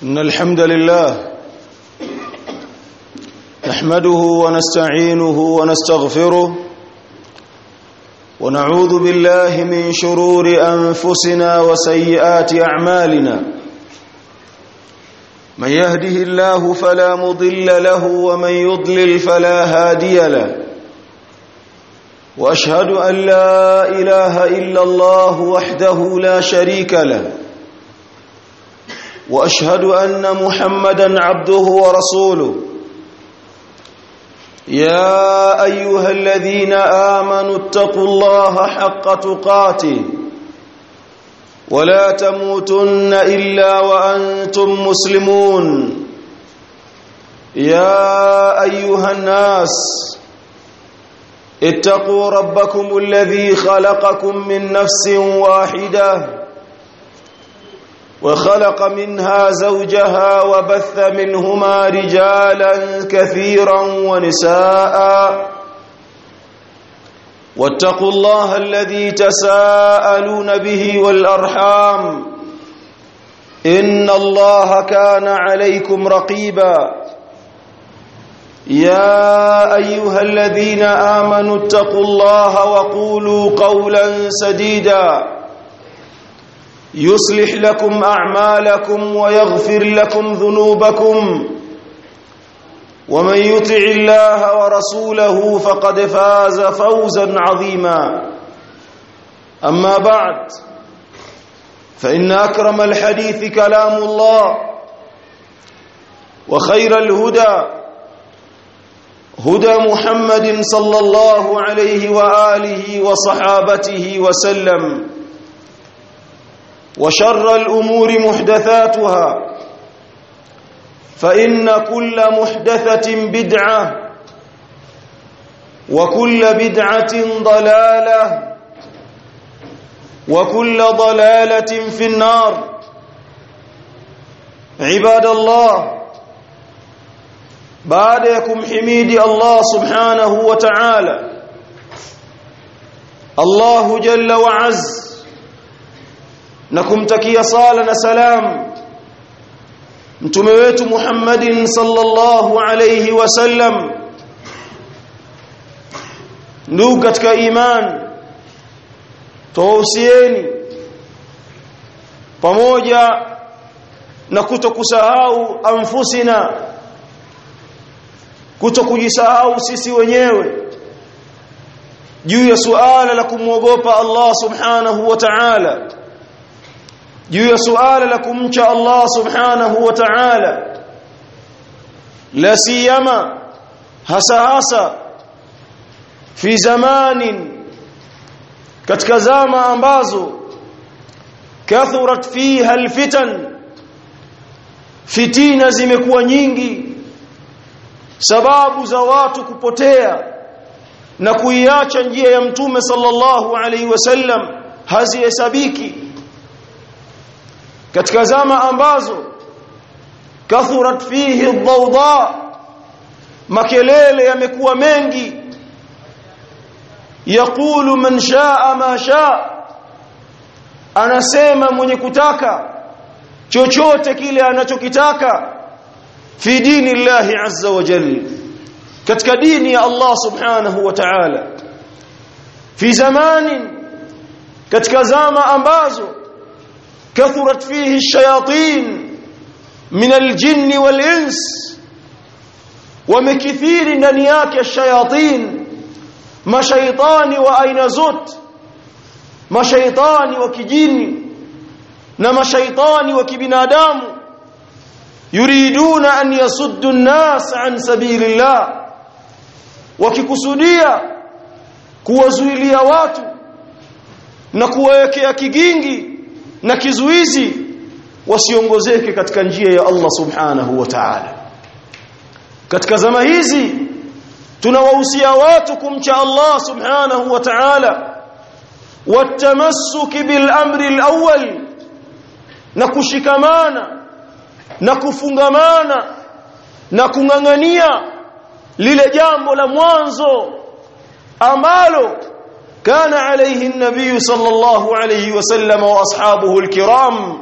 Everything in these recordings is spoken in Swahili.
إن الحمد لله نحمده ونستعينه ونستغفره ونعوذ بالله من شرور أنفسنا وسيئات أعمالنا من يهده الله فلا مضل له ومن يضلل فلا هادي له واشهد ان لا اله الا الله وحده لا شريك له واشهد ان محمدا عبده ورسوله يا ايها الذين امنوا اتقوا الله حق تقاته ولا تموتن الا وانتم مسلمون يا ايها الناس اتقوا ربكم الذي خلقكم من نفس واحده وخلق منها زوجها وبث منهما رجالا كثيرا ونساء واتقوا الله الذي تساءلون به والارحام ان الله كان عليكم رقيبا يا ايها الذين امنوا اتقوا الله وقولوا قولا سديدا يصلح لكم اعمالكم ويغفر لكم ذنوبكم ومن يطع الله ورسوله فقد فاز فوزا عظيما اما بعد فان اكرم الحديث كلام الله وخير الهدى هدى محمد صلى الله عليه واله وصحابته وسلم وشر الامور محدثاتها فان كل محدثه بدعه وكل بدعه ضلاله وكل ضلاله في النار عباد الله baada ya kumhimidi Allah subhanahu wa ta'ala Allahu jalla wa az na kumtakia sala na salam mtume wetu Muhammadin sallallahu alayhi wasallam ndugu katika iman tuhusieni pamoja na kutokusahau anfusina kutokujisahau sisi wenyewe juu ya suala la kumwogopa Allah subhanahu wa ta'ala juu ya suala la kumcha Allah subhanahu wa ta'ala la siyama hasa hasa fi zamanin katika zama ambazo kathurat fiha alfitan fitina zimekuwa nyingi sababu za watu kupotea na kuiacha njia ya mtume sallallahu alaihi wasallam hazihesabiki katika zama ambazo kathurat fihi dhawda makelele yamekuwa mengi yaqulu man shaa ma shaa anasema mwenye kutaka chochote kile anachokitaka fi dini Allah azza wa jalla katika dini ya Allah subhanahu wa ta'ala fi zamanin katika zama ambazo kathurat fihi shayatin min aljinn walins wamekithiri ndani yake shayatin mashaitani wa aina zote mashaitani wa kijini na mashaitani wa kibinadamu yuriduna an yasuddu an-nas an sabilillah wakikusudia kuwazuilia watu na kuwawekea kigingi na kizuizi wasiongozeke katika njia ya Allah subhanahu wa ta'ala katika zama hizi tunawahusia watu kumcha Allah subhanahu wa ta'ala watamassuki bil amri al-awwal na kushikamana na kufungamana na kung'ang'ania lile jambo la mwanzo ambalo kana alayhi an-nabiy sallallahu alayhi wasallam wa ashabuhu al-kiram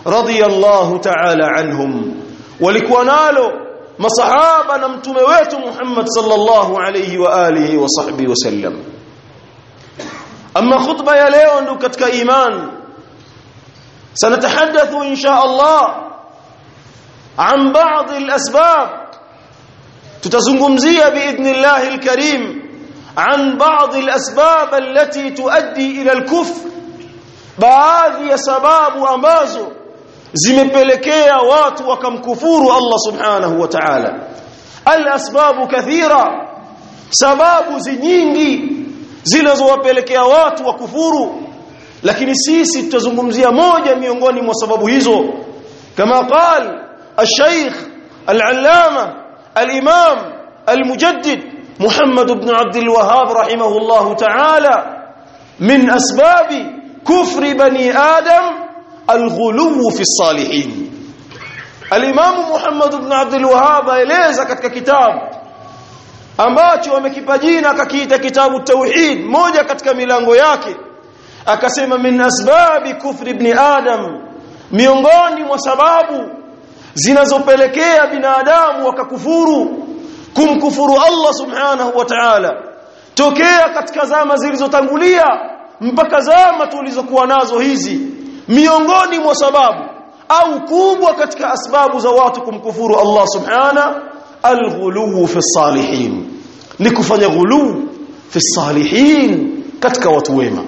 radiyallahu ta'ala anhum walikuwa nalo masahaba na mtume wetu Muhammad sallallahu alayhi wa alihi wa sahbihi wasallam amma khutba ya leo ndo katika iman سنتحدث إن شاء الله عن بعض الأسباب تتزنغمزية بإذن الله الكريم عن بعض الأسباب التي تؤدي إلى الكفر baadhi ya sababu ambazo zimepelekea watu wakamkufuru Allah subhanahu wa ta'ala al-asbabu kathira sababu nyingi zinazowapelekea watu wakufuru lakini sisi tutazungumzia moja miongoni mwa sababu hizo kama qal al-shaykh al-allama al-imam al-mujaddid Muhammad ibn Abd al-Wahhab rahimahullah ta'ala min asbabi kufri bani adam al-ghuluw fi as-salihin al-imam Muhammad ibn Abd al-Wahhab aeleza katika kitabu ambacho amekipa jina akakiita kitabu tauhid moja katika milango yake akasema min asbabi kufri ibn adam miongoni mwa sababu zinazopelekea binadamu wakakufuru kumkufuru Allah subhanahu wa ta'ala tokea katika zama zilizotangulia mpaka zama tulizokuwa nazo hizi miongoni mwa sababu au kubwa katika asbabu za watu kumkufuru Allah subhana alghulu fi salihin ni kufanya ghulu fi salihin katika watu wema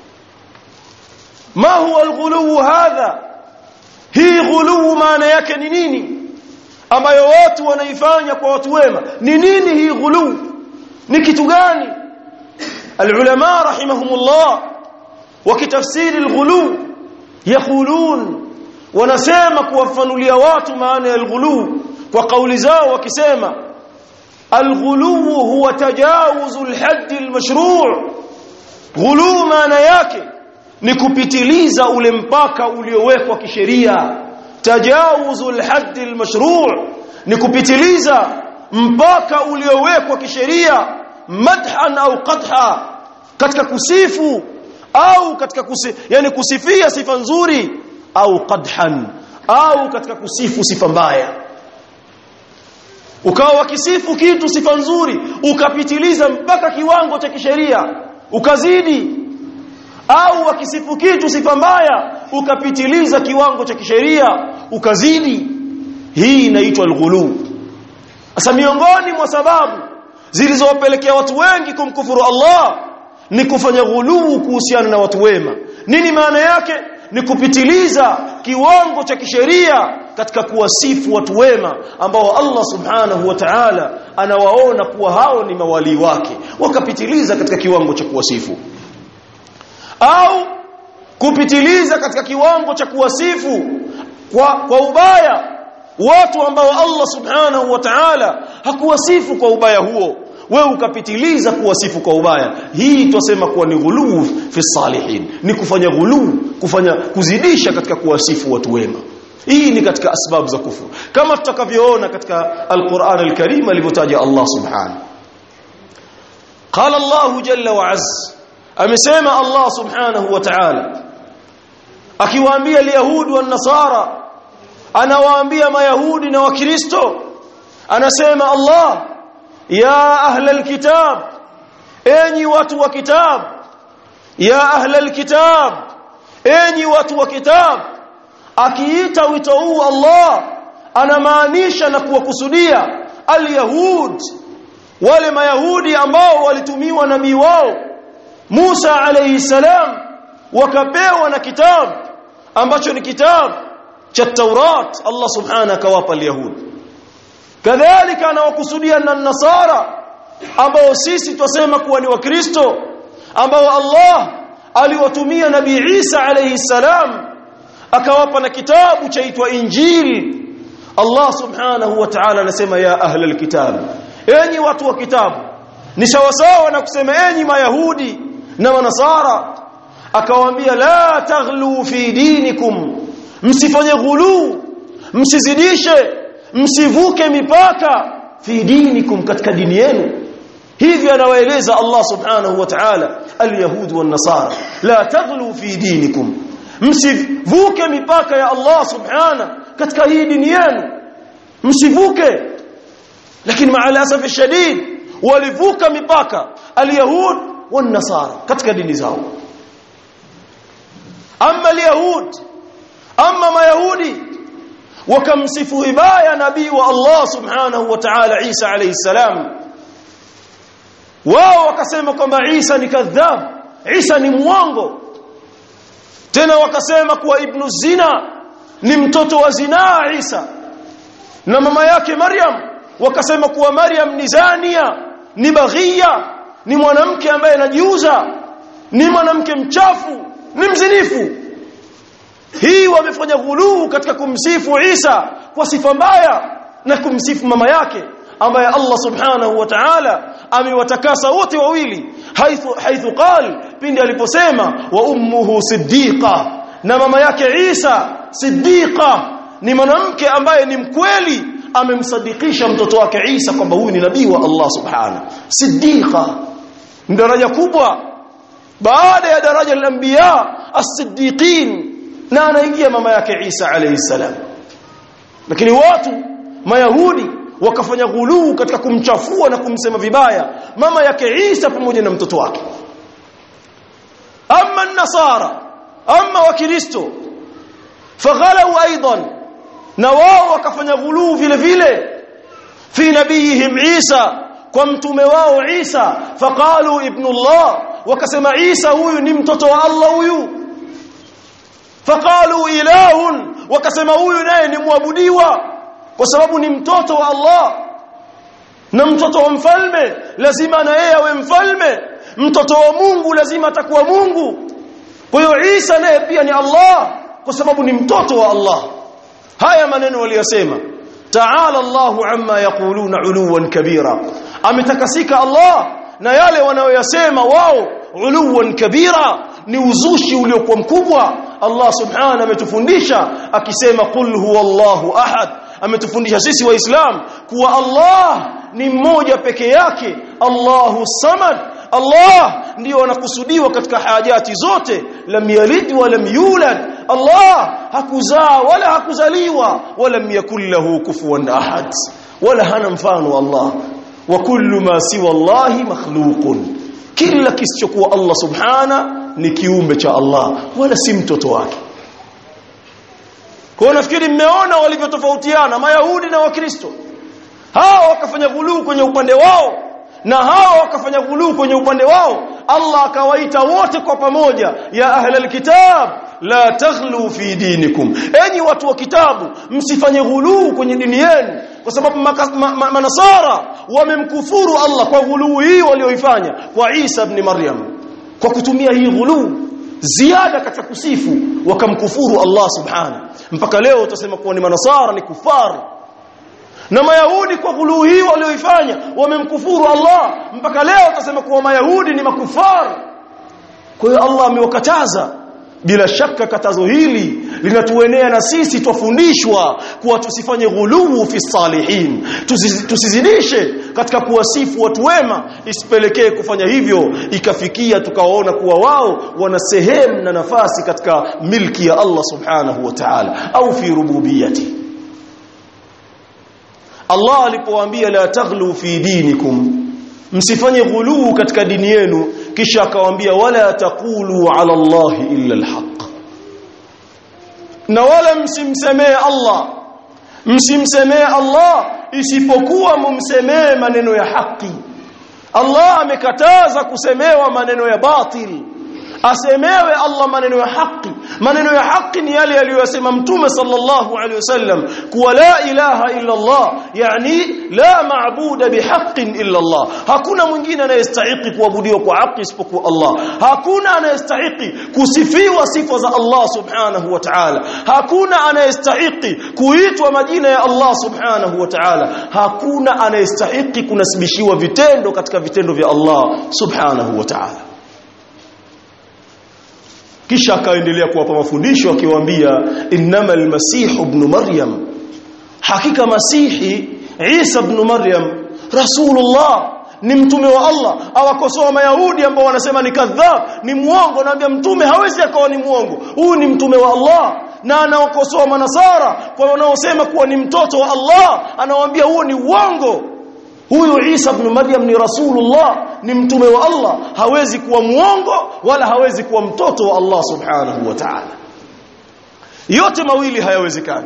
ما هو الغلو هذا hii ghuluu maana yake ni nini ambayo watu wanaifanya kwa watu wema ni nini hii ghuluu ni kitu gani alulama rahimahumullah wakitafsiri alghuluu yaqulun wanasema kuwafanulia watu maana ya alghuluu kwa kauli zao wakisema alghuluu huwa tajawuzu alhadd almashru' ghuluu maana yake ni kupitiliza ule mpaka uliowekwa kisheria tajawuzul hadd almashru' ni kupitiliza mpaka uliowekwa kisheria madhan au qadha katika kusifu au katika kusi, yani kusifia sifa nzuri au qadhan au katika kusifu sifa mbaya ukawa wakisifu kitu sifa nzuri ukapitiliza mpaka kiwango cha kisheria ukazidi au wakisifu kitu sifa mbaya ukapitiliza kiwango cha kisheria ukazidi hii inaitwa alghulu sasa miongoni mwa sababu zilizowapelekea watu wengi kumkufuru Allah ni kufanya ghuluu kuhusiana na watu wema nini maana yake ni kupitiliza kiwango cha kisheria katika kuwasifu watu wema ambao Allah subhanahu wa ta'ala anawaona kuwa hao ni mawali wake wakapitiliza katika kiwango cha kuwasifu au kupitiliza katika kiwango cha kuwasifu kwa, kwa ubaya watu ambao Allah subhanahu wa ta'ala hakuwasifu kwa ubaya huo wewe ukapitiliza kuwasifu kwa ubaya hii twasema kuwa ni ghuluu fi salihin ni kufanya ghuluu kufanya kuzidisha katika kuwasifu watu wema hii ni katika asbabu za kufuru kama tutakavyoona katika alquran alkarim alivyotaja Allah subhanahu qala Allah jalla wa azza amesema Allah subhanahu wa ta'ala akiwaambia yahudi wa nasara anawaambia mayahudi na wakristo anasema Allah ya ahla alkitab enyi watu wa kitab ya ahla alkitab enyi watu wa kitab akiita wito huu Allah anamaanisha na kuwakusudia alyahud wale mayahudi ambao walitumiwa nabii wao Musa alayhi salam wakapewa na kitabu ambacho ni kitabu cha Taurat Allah subhanahu akawapa al-Yahud kadhalika anawakusudia na nasara ambao sisi twasema kuwa ni wakristo ambao Allah aliwatumia nabii Isa alayhi salam akawapa na kitabu chaitwa Injili Allah subhanahu wa ta'ala anasema ya ahla alkitab enyi watu wa kitabu ni sawasawa na kusema enyi mayahudi na manasara akawaambia la taghlu fi dinikum msifanye ghulu msizidishe msivuke mipaka fi dinikum katika dini yenu hivi anawaeleza Allah subhanahu wa ta'ala alyahud wan nasara la taghlu fi dinikum msivuke mipaka ya Allah subhana katika hii dini yenu msivuke lakini maalasaf shadid walivuka mipaka alyahud wan nasara katika dini zao amma alyahud amma mayahudi wakamsifu vibaya nabii wa Allah subhanahu wa ta'ala Isa alayhi salam wao wakasema kwamba Isa ni kadhab Isa ni mwongo tena wakasema kuwa ibnu zina ni mtoto wa zinaa Isa na mama yake Maryam wakasema kuwa Maryam ni zania ni baghia ni mwanamke ambaye anajiuza ni mwanamke mchafu ni mzinifu hii wamefanya ghuluu katika kumsifu Isa kwa sifa mbaya na kumsifu mama yake ambaye Allah subhanahu wa ta'ala amewatakasa wote wawili haithu haithu qal pindi aliposema wa ummuhu siddiqa na mama yake Isa siddiqa ni mwanamke ambaye ni mkweli amemsadikisha mtoto wake Isa kwamba huyu ni nabii wa Allah subhanahu siddiqa daraja kubwa baada ya daraja la anbiya as-siddiqin na anaingia mama yake Isa alayhi salam lakini watu mayahudi wakafanya ghuluu katika kumchafua na kumsema vibaya mama yake Isa pamoja na mtoto wake amma nasara amma wakristo faghalau aidan na wao wakafanya ghuluu vile vile fi nabiyihim Isa kwa mtume wao Isa faqalu ibn Allah wakasema Isa huyu ni mtoto wa Allah huyu faqalu ilahun wakasema huyu naye ni muabudiwa kwa sababu ni mtoto wa Allah na mtoto wa mfalme lazima na yeye awe mfalme mtoto wa Mungu lazima atakuwa Mungu kwa hiyo Isa naye pia ni Allah kwa sababu ni mtoto wa Allah haya maneno waliyosema ta'ala Allahu amma yaquluna uluwan kabira ametakasika Allah na yale wanayoyasema wao uluwan kabira ni uzushi uliokuwa mkubwa Allah subhanahu ametufundisha akisema qul huwallahu ahad ametufundisha sisi waislamu kuwa Allah ni mmoja peke yake Allahu samad Allah ndio anakusudiwa katika hajati zote lam yalid wa lam yulad Allah hakuzaa wala hakuzaliwa wala yakul lahu kufuwan ahad wala hana mfano Allah wa kullu ma siwa Allah makhluqun kila kisichokuwa Allah subhana ni kiumbe cha Allah wala si mtoto wake kwa nafikiri mmeona walivyotofautiana mayahudi na wakristo hao wakafanya ghuluu kwenye upande wao na hao wakafanya ghuluu kwenye upande wao Allah akawaita wote kwa pamoja ya ahlal kitab la taghlu fi dinikum enyi watu wa kitabu msifanye ghuluu kwenye dini yenu kwa sababu manasara ma, ma, wamemkufuru Allah kwa ghuluu hii walioifanya kwa Isa ibn Maryam kwa kutumia hii ghuluu ziada katika kusifu wakamkufuru Allah subhanahu mpaka leo utasema kuwa ni manasara ni kufaru na mayahudi kwa ghuluu hii walioifanya wamemkufuru Allah mpaka leo utasema kuwa mayahudi ni makufaru kwa hiyo Allah amewakataza bila shaka katazo hili linatuenea na sisi twafundishwa kuwa tusifanye ghuluu fi salihin tusizidishe katika kuwasifu watu wema isipelekee kufanya hivyo ikafikia tukawaona kuwa wao wana sehemu na nafasi katika milki ya Allah subhanahu wa ta'ala au fi rububiyati Allah alipowaambia la taghlu fi dinikum msifanye ghuluu katika dini yenu kisha akawaambia wala taqulu ala Allah illa alhaq na wala msimsemee Allah msimsemee Allah isipokuwa mumsemee maneno ya haki Allah amekataza kusemewa maneno ya batil asemewe Allah maneno ya haki maneno ya haki ni yale aliyosema mtume sallallahu alaihi wasallam kuwa la ilaha illa Allah yani la maabuda bihaqqin illa Allah hakuna mwingine anayestahili kuabudiwa kwa haki isipokuwa Allah hakuna anayestahili kusifiwa sifa za Allah subhanahu wa ta'ala hakuna anayestahili kuitwa majina ya Allah subhanahu wa ta'ala hakuna anayestahili kunasibishiwa vitendo katika vitendo vya Allah subhanahu wa ta'ala kisha akaendelea kuwapa mafundisho akiwaambia innamal masih ibn maryam hakika masihi isa ibn maryam rasulullah ni mtume wa Allah awakosoa mayahudi ambao wanasema ni kadhab ni muongo naambia mtume hawezi akawa ni muongo huyu ni mtume wa Allah na anawakosoa manasara kwa wanaosema kuwa ni mtoto wa Allah anawaambia huo ni uongo huyu Isa ibn Maryam ni rasulullah ni mtume wa Allah hawezi kuwa muongo wala hawezi kuwa mtoto wa Allah subhanahu wa ta'ala yote mawili hayawezekani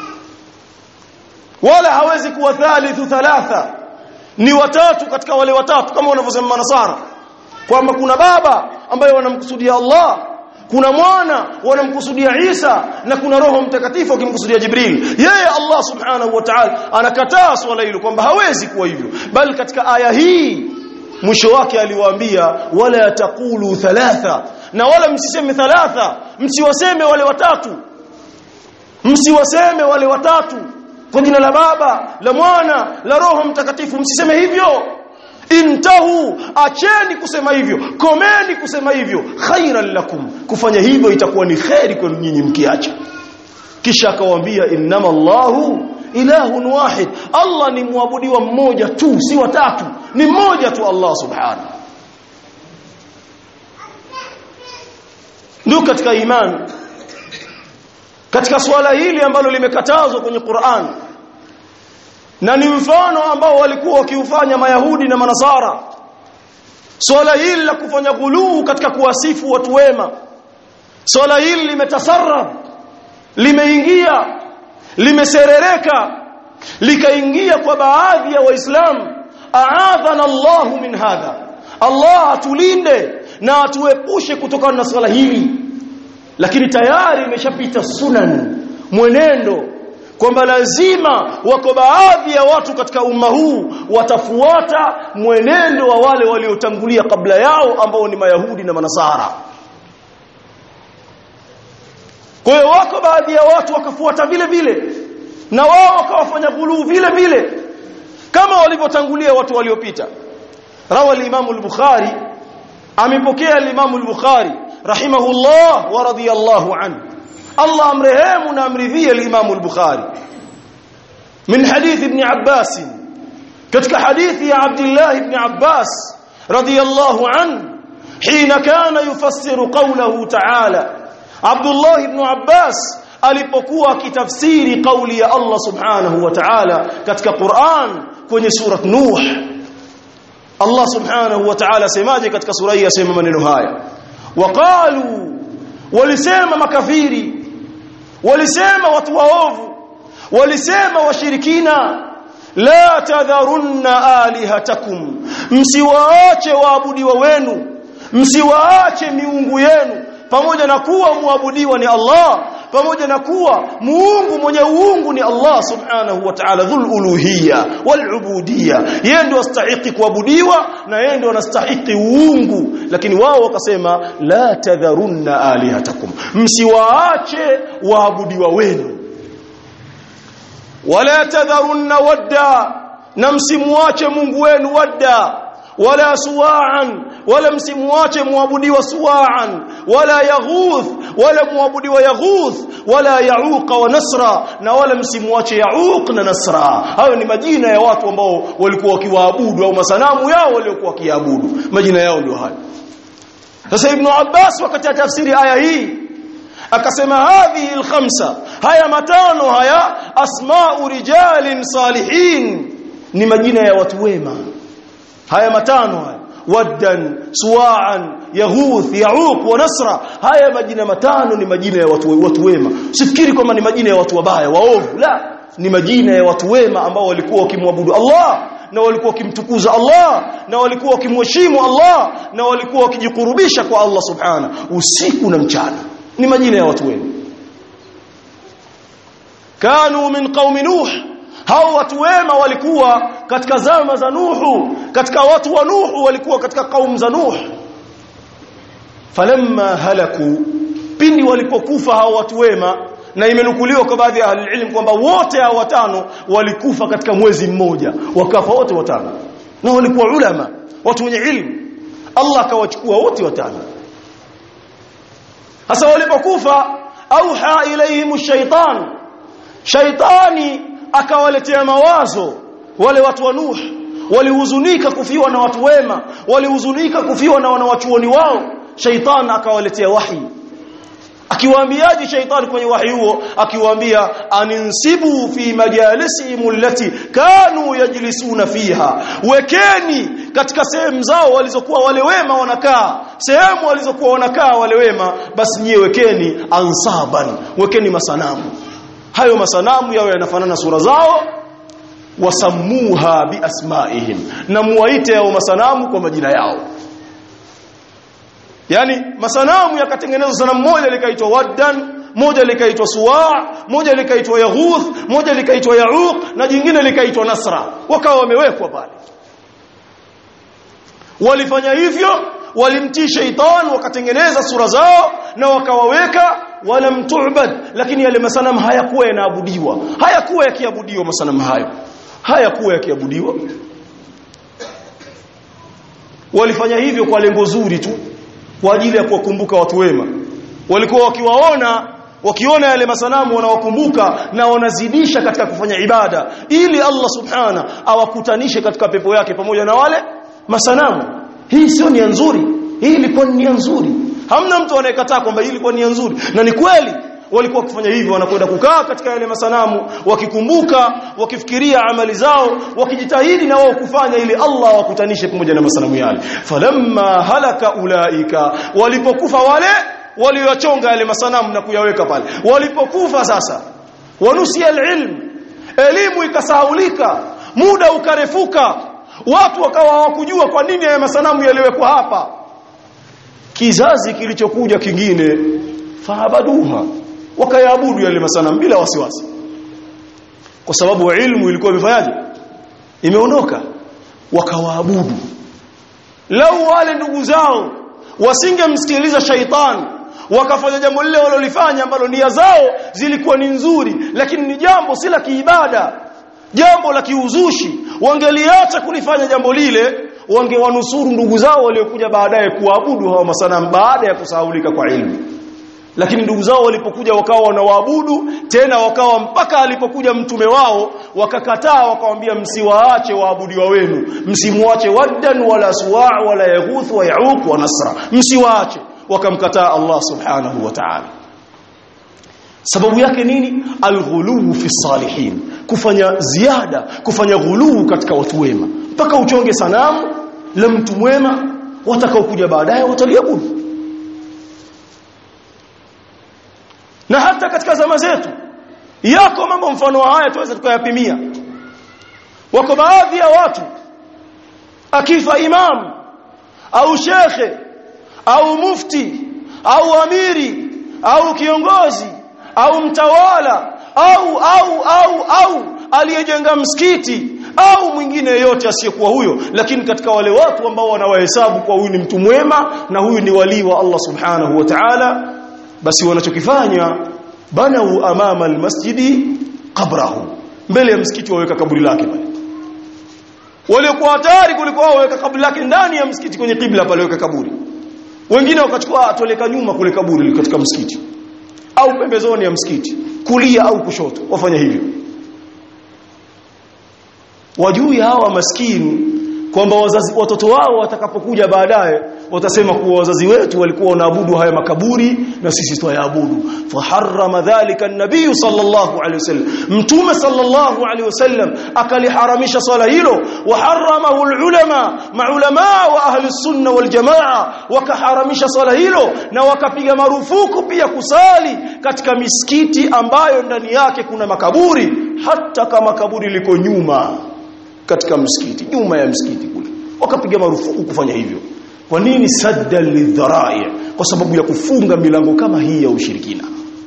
wala hawezi kuwa thalithu thalatha ni watatu katika wale watatu kama wanavyosema manasara kwamba kuna baba ambaye wanamkusudia Allah kuna mwana wanamkusudia Isa na kuna roho mtakatifu akimkusudia Jibril yeye Allah subhanahu wa ta'ala anakataa swala hilo kwamba hawezi kuwa hivyo bali katika aya hii mwisho wake aliwaambia wala taqulu thalatha na wala msiseme thalatha msiwaseme wale watatu msiwaseme wale watatu kwa jina la baba la mwana la roho mtakatifu msiseme hivyo intahu acheni kusema hivyo komeni kusema hivyo khairan lakum kufanya hivyo itakuwa ni khairi kwenu nyinyi mkiacha kisha akawaambia innama Allahu ilahun wahid Allah ni muabudiwa mmoja tu si watatu ni mmoja tu Allah subhanahu ndio katika imani katika swala hili ambalo limekatazwa kwenye Qur'an na ni mfano ambao walikuwa wakiufanya mayahudi na manasara swala hili la kufanya ghuluu katika kuwasifu watu wema swala hili limetasarrab limeingia limeserereka likaingia kwa baadhi ya waislamu aadhana Allahu min hadha Allah atulinde na atuepushe kutokana na swala hili lakini tayari imeshapita sunan mwenendo kwamba lazima wako baadhi ya watu katika umma huu watafuata mwenendo wa wale waliotangulia kabla yao ambao ni mayahudi na manasara kwa hiyo wako baadhi ya watu wakafuata vile vile na wao wakawafanya ghuluu vile vile kama walivyotangulia watu waliopita rawa al-Imam al-Bukhari amepokea al-Imam al-Bukhari rahimahullah wa radiyallahu anhu Allah amrehemu na amridhie al-Imam al-Bukhari min hadith ibn Abbas katika hadithi ya Abdullah ibn Abbas radiyallahu anhu حين كان يفسر قوله تعالى عبد الله بن عباس alipokuwa akitafsiri kauli ya Allah subhanahu wa ta'ala katika Qur'an kwenye surat Nuh Allah subhanahu wa ta'ala semaje katika sura hii asema maneno haya waqalu walisema makafiri walisema watu waovu walisema washirikina la tadharunna alihatakum msiwaache waabudiwa wenu msiwaache miungu yenu pamoja na kuwa muabudiwa ni Allah pamoja na kuwa muungu mwenye uungu ni Allah subhanahu wa ta'ala dhul uluhiyya wal ubudiyya yeye ndio astahiki kuabudiwa na yeye ndio anastahiki uungu lakini wao wakasema la tadharunna alihatakum msiwaache waabudiwa wenu wala tadharunna wadda na msimwache Mungu wenu wadda wala suwa'an wala msimwache muabudiwa suwa'an wala yaghuth wala muabudiwa yaghuth wala yauqa wa nasra na wala msimwache yauq na nasra hayo ni majina ya watu ambao walikuwa wakiwaabudu au masanamu yao waliokuwa wakiabudu majina yao ndio hayo sasa ibn Abbas wakati ya tafsiri aya hii akasema hadhihi alkhamsa haya matano haya asma'u rijalin salihin ni majina ya watu wema haya matano haya waddan suwa'an yaghuth yauq wa nasra haya majina matano ni majina ya watu watu wema usifikiri kwamba ni majina ya watu wabaya waovu la ni majina ya watu wema ambao walikuwa wakimwabudu Allah na walikuwa wakimtukuza Allah na walikuwa wakimheshimu Allah na walikuwa wakijikurubisha kwa Allah subhana usiku na mchana ni majina ya watu wema kanu min qaumi nuh hao watu wema walikuwa katika zama za Nuhu katika watu wa Nuhu walikuwa katika kaumu za Nuh falamma halaku pindi walipokufa hao watu wema na imenukuliwa kwa baadhi ya ahli kwamba wote hao watano walikufa katika mwezi mmoja wakafa wote watano na walikuwa ulama watu wenye ilmu Allah akawachukua wote watano hasa walipokufa auha ilaihim shaitan shaitani akawaletea mawazo wale watu wa Nuh walihuzunika kufiwa na watu wema walihuzunika kufiwa na wanawachuoni wao shaitan akawaletea wahi akiwaambiaje shaitani kwenye wahi huo akiwaambia aninsibu fi majalisihim allati kanu yajlisuna fiha wekeni katika sehemu zao walizokuwa wale wema wanakaa sehemu walizokuwa wanakaa wale wema basi nyie wekeni ansaban wekeni masanamu hayo masanamu yao yanafanana sura zao wasamuha biasmaihim na muwaite yao masanamu kwa majina yao yani masanamu yakatengenezwa sanamu moja likaitwa waddan moja likaitwa suwa moja likaitwa yaghuth moja likaitwa yauq na jingine likaitwa nasra wakawa wamewekwa pale walifanya hivyo walimtii shaitan wakatengeneza sura zao na wakawaweka wala mtu'bad lakini yale masanamu hayakuwa yanaabudiwa hayakuwa yakiabudiwa masanamu hayo hayakuwa yakiabudiwa walifanya hivyo kwa lengo zuri tu kwa ajili ya kuwakumbuka watu wema walikuwa wakiwaona wakiona yale masanamu wanawakumbuka na wanazidisha katika kufanya ibada ili Allah subhana awakutanishe katika pepo yake pamoja na wale masanamu hii sio nia nzuri hii ilikuwa ni nia nzuri hamna mtu anayekataa kwamba hii ilikuwa nia nzuri na ni kweli walikuwa wakifanya hivyo wanakwenda kukaa katika yale masanamu wakikumbuka wakifikiria amali zao wakijitahidi na wao kufanya ili Allah wakutanishe pamoja na masanamu yale falamma halaka ulaika walipokufa wale waliochonga yale masanamu na kuyaweka pale walipokufa sasa wanusia alilm elimu ikasahaulika muda ukarefuka watu wakawa hawakujua kwa nini haya masanamu yaliwekwa hapa kizazi kilichokuja kingine faabaduha wakayaabudu yale masanamu bila wasiwasi kwa sababu ilmu ilikuwa imefanyaje imeondoka wakawaabudu lau wale ndugu zao wasingemsikiliza shaitan wakafanya jambo lile walolifanya ambalo nia zao zilikuwa ni nzuri lakini ni jambo si la kiibada jambo la kiuzushi wangeliacha kulifanya jambo lile wangewanusuru ndugu zao waliokuja baadaye kuabudu hawa masanamu baada ya kusahaulika kwa ilmu lakini ndugu zao walipokuja wakawa wanawaabudu tena wakawa mpaka alipokuja mtume wao wakakataa wakawambia msiwaache waabudiwa wenu msimwache waddan wala suwa wala yaghuth wa yauq wa nasra msiwaache wakamkataa Allah subhanahu wa ta'ala sababu yake nini alghuluu fi salihin kufanya ziada kufanya ghuluu katika watu wema mpaka uchonge sanamu la mtu mwema watakaokuja baadaye wataliabudu na hata katika zama zetu yako mambo mfano wa haya tuweze tukayapimia wako baadhi ya watu akifa imam au shekhe au mufti au amiri au kiongozi au mtawala au au au au aliyejenga msikiti au mwingine yeyote asiyekuwa huyo lakini katika wale watu ambao wanawahesabu kwa huyu ni mtu mwema na huyu ni walii wa Allah subhanahu wa ta'ala basi wanachokifanya banau amama almasjidi qabrahu mbele ya msikiti waweka kaburi lake pale waliokuwa hatari kuliko wao waweka kaburi lake ndani ya msikiti kwenye kibla pale waweka kaburi wengine wakachukua atoleka nyuma kule kaburi katika msikiti au pembezoni ya msikiti kulia au kushoto wafanya hivyo wajui hawa maskini kwamba wazazi watoto wao watakapokuja baadaye watasema kuwa wazazi wetu walikuwa wanaabudu haya makaburi na sisi twayaabudu faharrama dhalika an-nabiy sallallahu alayhi wasallam mtume sallallahu alayhi wasallam akaliharamisha swala hilo wa haramahu al-ulama maulama wa ahli sunna wal jamaa wakaharamisha swala hilo na wakapiga marufuku pia kusali katika misikiti ambayo ndani yake kuna makaburi hata kama kaburi liko nyuma katika msikiti nyuma ya msikiti kule wakapiga marufuku kufanya hivyo kwa nini sadda lidharai kwa sababu ya kufunga milango kama hii ya ushirikina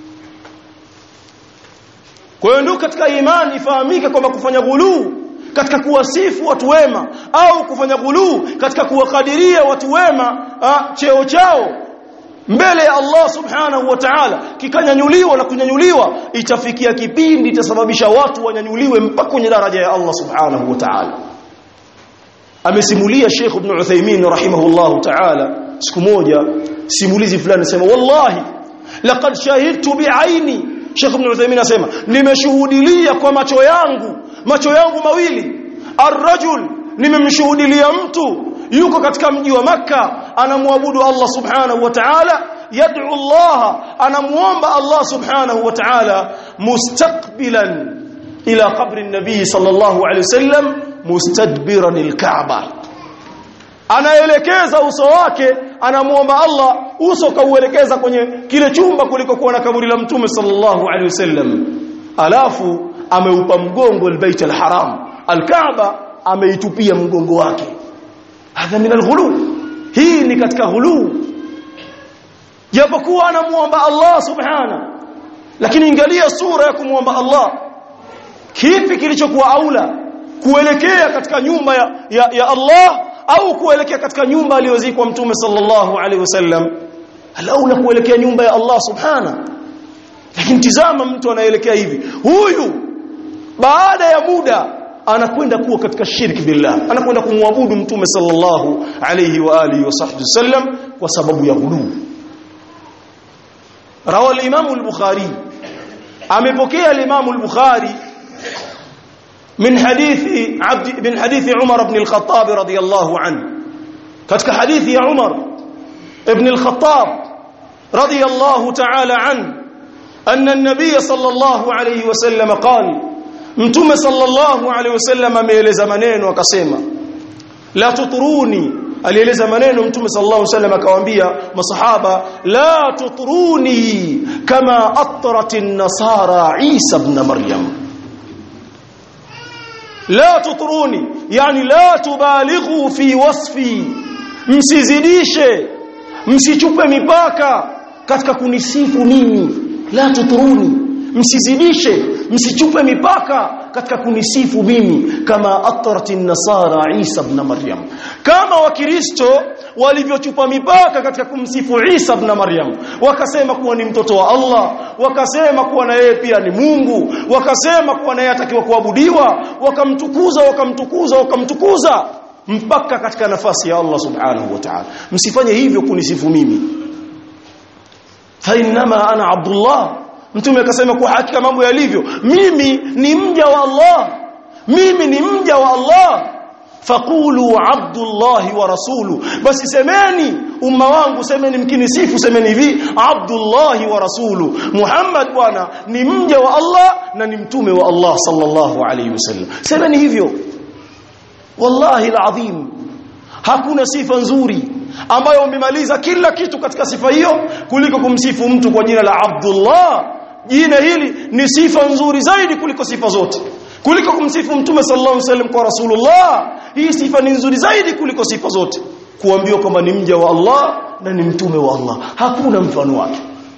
kwa hiyo ndio katika imani ifahamike kwamba kufanya ghuluu katika kuwasifu watu wema au kufanya ghuluu katika kuwakadiria watu wema a, cheo chao mbele ya Allah subhanahu wa ta'ala kikanyanyuliwa na kunyanyuliwa itafikia kipindi itasababisha watu wanyanyuliwe mpaka kwenye daraja ya Allah subhanahu wa ta'ala amesimulia Sheikh Ibn Uthaymeen rahimahullahu ta'ala siku moja simulizi fulani sema wallahi laqad shahidtu bi'aini Sheikh Ibn Uthaymeen asema nimeshuhudilia kwa macho yangu macho yangu mawili arrajul nimemshuhudilia mtu yuko katika mji wa makka anamwabudu Allah subhanahu wa ta'ala yad'u Allah anamuomba Allah subhanahu wa ta'ala mustaqbilan ila qabri an-nabi sallallahu alayhi wasallam mustadbiran al-Kaaba anaelekeza uso wake anamuomba Allah uso kauelekeza kwenye kile chumba kuliko kuwa na kaburi la mtume sallallahu alaihi wasallam alafu ameupa mgongo albayt alharam alkaaba ameitupia mgongo wake hadha min alghulu hii ni katika ghulu japokuwa anamuomba Allah subhana lakini ingalia sura ya kumuomba Allah kipi kilichokuwa aula kuelekea katika nyumba ya, ya, ya Allah au kuelekea katika nyumba aliyozikwa mtume sallallahu alaihi wasallam alaula kuelekea nyumba ya Allah subhana lakini tizama mtu anaelekea hivi huyu baada ya muda anakwenda kuwa katika shirki billah anakwenda kumwabudu mtume sallallahu alaihi wa alihi wasallam kwa sababu ya ghulu rawa al-imam al-bukhari amepokea al-imam al-bukhari من حديث عبد من حديث عمر بن الخطاب رضي الله عنه كتك حديث يا عمر ابن الخطاب رضي الله تعالى عنه أن النبي صلى الله عليه وسلم قال متوم صلى الله عليه وسلم ameeleza maneno akasema la tuturuni alieleza maneno mtume sallallahu alaihi wasallam akawaambia masahaba la tuturuni kama atrat an-nasara Isa ibn Maryam la tuturuni yani la tubalighu fi wasfi msizidishe msichupe mipaka katika kunisifu mimi la tuturuni msizidishe msichupe mipaka katika kunisifu mimi kama atratin nasara Isa ibn Maryam kama wakristo walivyochupa mipaka katika kumsifu Isa ibn Maryam wakasema kuwa ni mtoto wa Allah wakasema kuwa na yeye pia ni Mungu wakasema kuwa na yeye atakiwa kuabudiwa wakamtukuza wakamtukuza wakamtukuza mpaka katika nafasi ya Allah subhanahu wa ta'ala msifanye hivyo kunisifu mimi fa innama ana abdullah mtume akasema kwa hakika mambo yalivyo mimi ni mja wa Allah mimi ni mja wa Allah faqulu abdullahi wa rasulu basi semeni umma wangu semeni mkinisifu semeni hivi abdullahi wa rasulu muhammad bwana ni mja wa Allah na ni mtume wa Allah sallallahu alayhi wasallam semeni hivyo wallahi alazim hakuna sifa nzuri ambayo umemaliza kila kitu katika sifa hiyo kuliko kumsifu mtu kwa jina la Abdullah jina hili ni sifa nzuri zaidi kuliko sifa zote kuliko kumsifu mtume sallallahu alaihi wasallam kwa rasulullah hii sifa ni nzuri zaidi kuliko sifa zote kuambiwa kwamba ni mja wa Allah na ni mtume wa Allah hakuna mfano wake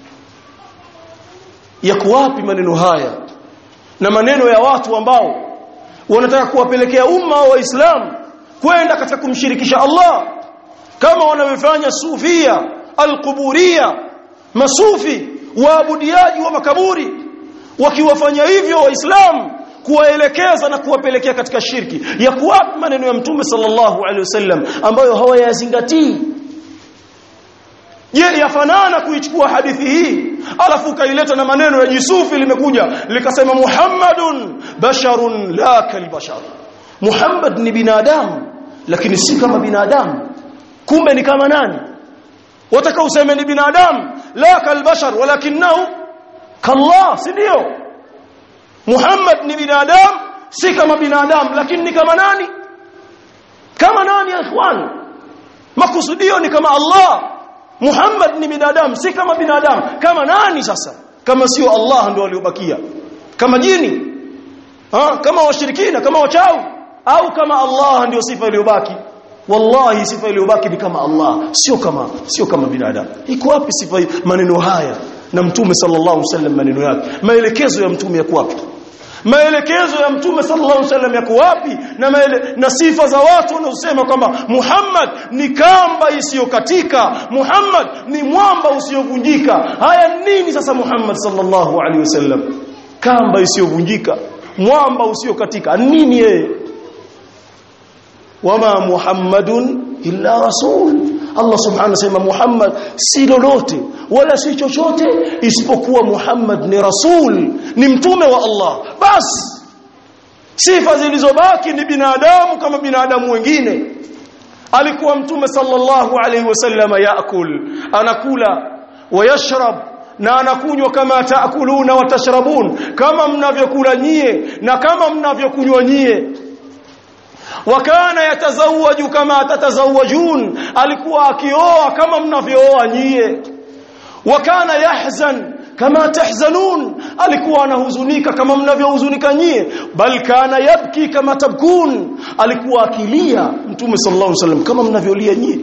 yako wapi maneno haya na maneno ya watu ambao wanataka kuwapelekea umma wa Waislamu kwenda katika kumshirikisha Allah kama wanavyofanya sufia alquburia masufi waabudiaji wa makaburi wakiwafanya hivyo waislamu kuwaelekeza na kuwapelekea katika shirki ya kuwapi maneno ya mtume sallallahu alaihi wasallam ambayo hawayazingatii je yafanana kuichukua hadithi hii alafu kaileta na maneno ya Yusufi limekuja likasema Muhammadun basharun la kalbashar Muhammad ni binadamu lakini si kama binadamu kumbe ni kama nani wataka useme ni binadamu la kalbashar walakinahu kallah si ndio Muhammad ni binadamu si kama binadamu lakini ni kama nani kama nani ya ikhwan makusudio ni kama Allah Muhammad ni binadamu si kama binadamu kama nani sasa kama sio Allah ndio waliobakia kama jini ha? kama washirikina kama wachawi au kama Allah ndio sifa iliyobaki wallahi sifa iliyobaki ni kama Allah sio kama sio kama binadamu iko wapi sifa hii maneno haya na mtume sallallahu alaihi wasallam maneno yake maelekezo ya mtume yako wapi maelekezo ya mtume sallallahu alaihi wasallam yako wapi na maele, na sifa za watu wanaosema kwamba Muhammad ni kamba isiyokatika Muhammad ni mwamba usiyovunjika haya nini sasa Muhammad sallallahu alaihi wasallam kamba isiyovunjika mwamba usiokatika nini yeye wama muhammadun illa rasul Allah subhanahu anasema Muhammad si lolote wala si chochote isipokuwa Muhammad ni rasul ni mtume wa Allah basi sifa zilizobaki ni binadamu kama binadamu wengine alikuwa mtume sallallahu alayhi wasallam yaakul anakula wayashrab na anakunywa kama taakuluna watashrabun kama mnavyokula nyie na kama mnavyokunywa nyie wakana yatazawaju kama tatazawajun alikuwa akioa kama mnavyooa nyie wakana yahzan kama tahzanun alikuwa anahuzunika kama mnavyohuzunika nyie bal kana yabki kama tabkun alikuwa akilia mtume sallallahu alaihi wasallam kama mnavyolia nyie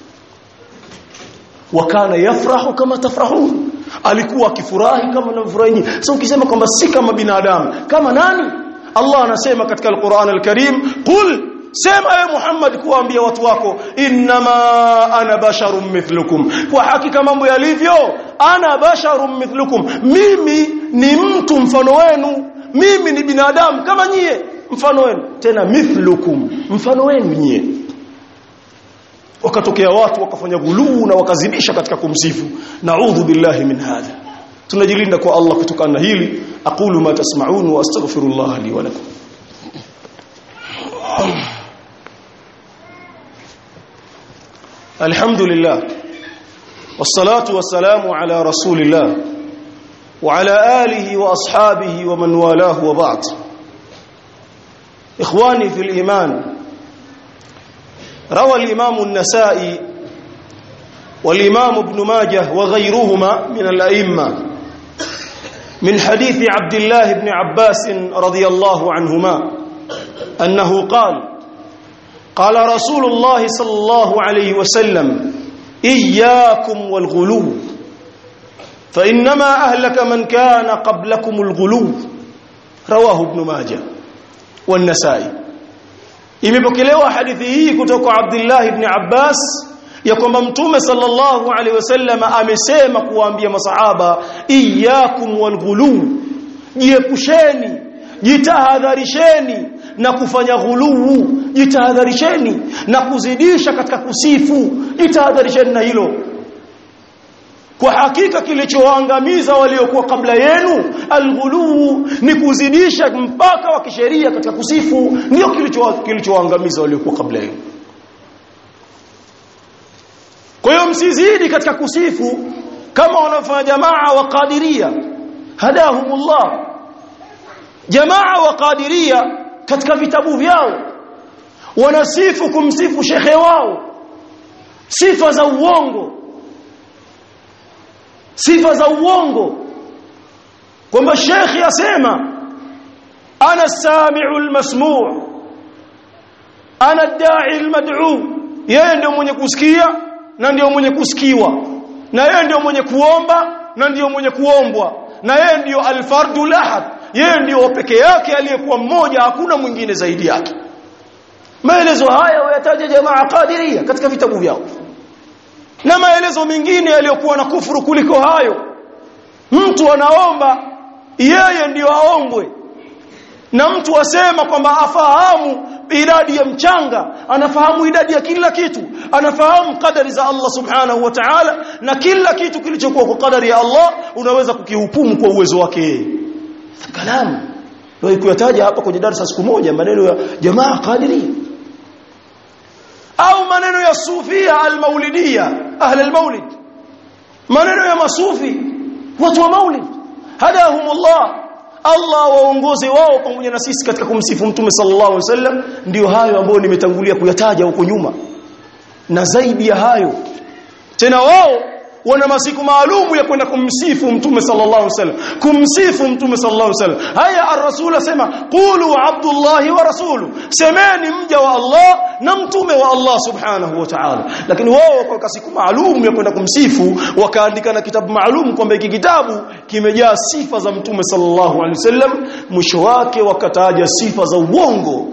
wakana yafrahu kama tafrahun alikuwa akifurahi kama mnavyofurahi nyie sasa ukisema kwamba si kama binadamu kama nani Allah anasema katika Al-Qur'an Al-Karim qul sema ewe Muhammad kuwaambia watu wako innama ana basharun mithlukum kwa hakika mambo yalivyo ana basharun mithlukum mimi ni mtu mfano wenu mimi ni binadamu kama nyie mfano wenu tena mithlukum mfano wenu nyie wakatokea watu wakafanya guluu na wakazidisha katika kumsifu naudhu billahi min hadha tunajilinda kwa Allah kutokana na hili aqulu ma tasma'un wa astaghfirullah li wa lakum الحمد لله والصلاة والسلام على رسول الله وعلى آله وأصحابه ومن والاه وبعد إخواني في الإيمان روى الإمام النسائي والإمام ابن ماجه وغيرهما من الأئمة من حديث عبد الله بن عباس رضي الله عنهما أنه قال قال رسول الله صلى الله عليه وسلم إياكم والغلو فإنما أهلك من كان قبلكم الغلو رواه ابن ماجه والنسائي imepokelewa hadithi hii kutoka Abdullah ibn Abbas ya kwamba mtume sallallahu alaihi wasallam amesema kuwaambia masahaba iyyakum walghulu jiepusheni jitahadharisheni na kufanya ghuluu jitahadharisheni na kuzidisha katika kusifu jitahadharisheni na hilo kwa hakika kilichoangamiza waliokuwa kabla yenu alghuluu ni kuzidisha mpaka wa kisheria katika kusifu ndio kilichoangamiza waliokuwa kabla yenu kwa hiyo msizidi katika kusifu kama wanafanya jamaa wa qadiria hadahumullah jamaa wa qadiria katika vitabu vyao wanasifu kumsifu shekhe wao sifa za uongo sifa za uongo kwamba shekhi asema ana samiu almasmu' ana ad-da'i almad'u yeye ndio mwenye kusikia na ndio mwenye kusikiwa na yeye ndio mwenye kuomba na ndio mwenye kuombwa na yeye ndio alfardu lahad yeye ndio peke yake aliyekuwa mmoja hakuna mwingine zaidi yake maelezo haya wayataja jamaa qadiria katika vitabu vyao na maelezo mengine yaliyokuwa na kufuru kuliko hayo mtu anaomba yeye ndiyo aombwe na mtu asema kwamba afahamu idadi ya mchanga anafahamu idadi ya kila kitu anafahamu kadari za Allah subhanahu wa ta'ala na kila kitu kilichokuwa kwa kadari ya Allah unaweza kukihukumu kwa uwezo wake yeye kalamu ndio kuyataja hapa kwenye darasa siku moja maneno ya jamaa qadiria au maneno ya sufia almaulidia ahli almaulid maneno ya masufi watu wa maulid hadahumullah Allah waongoze wao pamoja na sisi katika kumsifu mtume sallallahu alaihi wasallam ndio hayo ambayo nimetangulia kuyataja huko nyuma na zaidi ya hayo tena wao wana masiku maalumu ya kwenda kumsifu mtume sallallahu alaihi wasallam kumsifu mtume sallallahu alaihi wasallam haya ar-rasul asema qulu abdullahi wa rasulu semeni mja wa Allah na mtume wa Allah subhanahu wa ta'ala lakini wao kwa siku maalumu ya kwenda kumsifu wakaandika na kitabu maalum kwamba hiki kitabu kimejaa sifa za mtume sallallahu alaihi wasallam mwisho wake wakataja sifa za uongo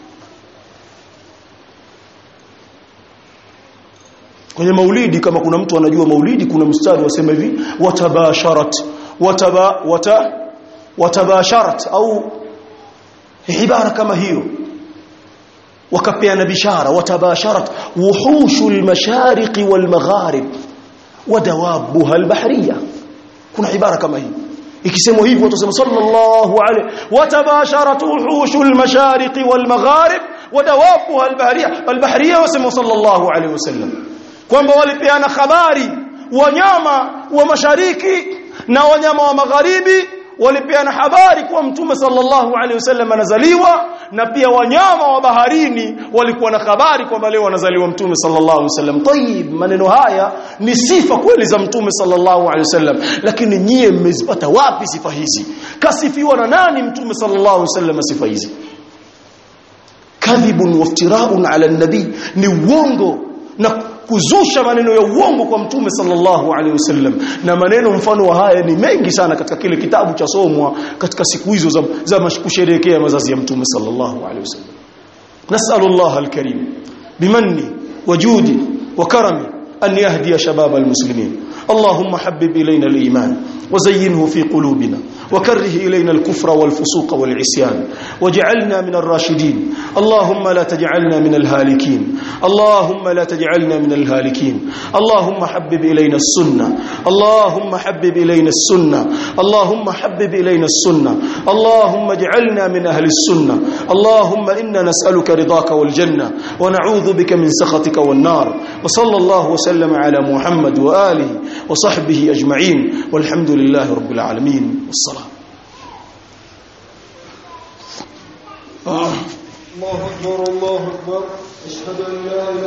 kwenye maulidi kama kuna mtu anajua maulidi kuna mstari wasema hivi watabasharat wataba wata watabasharat au ibara kama hiyo wakapeana bishara watabasharat wuhushul mashariq wal magharib wadawabuha al bahriya kuna ibara kama hii ikisemwa hivyo watasema sallallahu alayhi watabasharat wuhushul mashariqi wal magharib wadawabuha albahriya albahriya wasema sallallahu alayhi wasallam kwamba walipeana habari wanyama wa mashariki na wanyama wa magharibi walipeana habari kuwa mtume sallallahu alaihi wasallam anazaliwa na pia wanyama wa baharini walikuwa na habari kwamba leo anazaliwa mtume sallallahu alaihi wasallam tayib maneno haya ni sifa kweli za mtume sallallahu alaihi wasallam lakini nyie mmezipata wapi sifa hizi kasifiwa na nani mtume sallallahu alaihi wasallam sifa hizi kadhibun waftiraun ala nabii ni uongo na kuzusha maneno ya uongo kwa mtume sallallahu alaihi wasallam na maneno mfano wa haya ni mengi sana katika kile kitabu cha somwa katika siku hizo za, za kusherehekea mazazi ya mtume sallallahu alaihi wasallam nasallallahu alkarim bimanni wajudi wa karami an yahdiya shabab almuslimin اللهم حبب إلينا الإيمان وزينه في قلوبنا وكره إلينا الكفر والفسوق والعصيان واجعلنا من الراشدين اللهم لا تجعلنا من الهالكين اللهم لا تجعلنا من الهالكين اللهم حبب إلينا السنة اللهم حبب إلينا السنة اللهم حبب إلينا السنة اللهم اجعلنا من أهل السنة اللهم إنا نسألك رضاك والجنة ونعوذ بك من سخطك والنار وصلى الله وسلم على محمد وآله وصحبه أجمعين والحمد لله رب العالمين والصلاة الله أكبر الله أكبر أشهد أن لا إله